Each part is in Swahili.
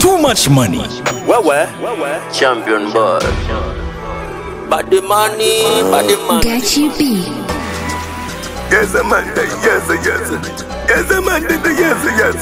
too much money. Wewe Champion boy. body money, body money. Get you beat. Yes, Amanda. Yes, yes. Yes, Amanda. Yes, yes.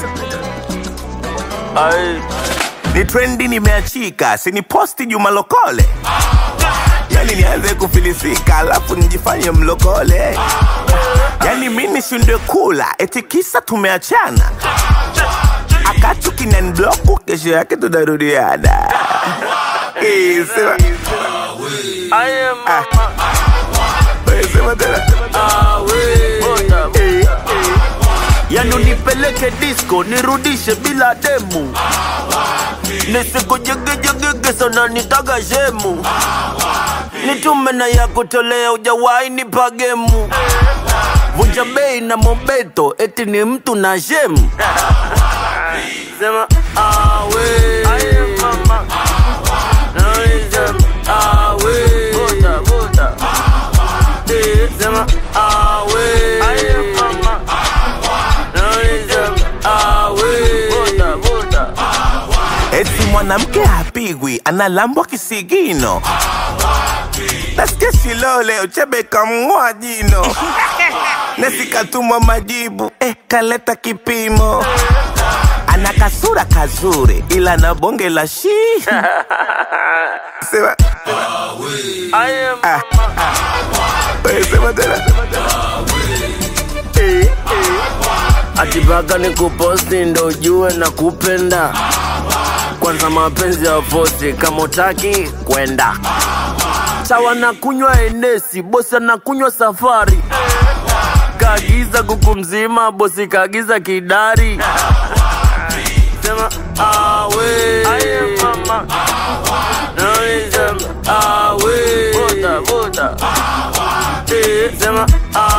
Ai, Ni trendi nimeachika, si ni posti Juma Lokole. Yani nianze kufilisika, alafu nijifanye mlokole. Yani mi nishindwe kula, eti kisa tumeachana. Akatu kinanibloku, kesho yake tunarudiana. Eh, sema- I am Ah. eh, sema tena. Bota, Eh, eh. yani unipeleke disco nirudishe bila demu nisikujegejegege sana nitaga shemu nitume na ya kutolea ujawahi nipa gemu vunja bei na mobeto eti ni mtu na shemu sema awe awe Vuta, vuta. Eh, sema awe Eti mwanamke hapigwi, analambwa kisigino. Nasikia Shilole uchebe kamng'oa jino. Nesikatumwa majibu, eh, kaleta kipimo. Ana kasura kazuri, ila na bonge la shi. Sema, ah, wewe sema tena. Eh, eh. atipaka ni kuposti ndo ujue na kupenda kwanza mapenzi ya fosi kama utaki kwenda sawa na kunywa enesi bosi anakunywa safari kaagiza kuku mzima bosi kaagiza kidari sema awe Nawe sema awe Vuta, vuta. Eh, sema awe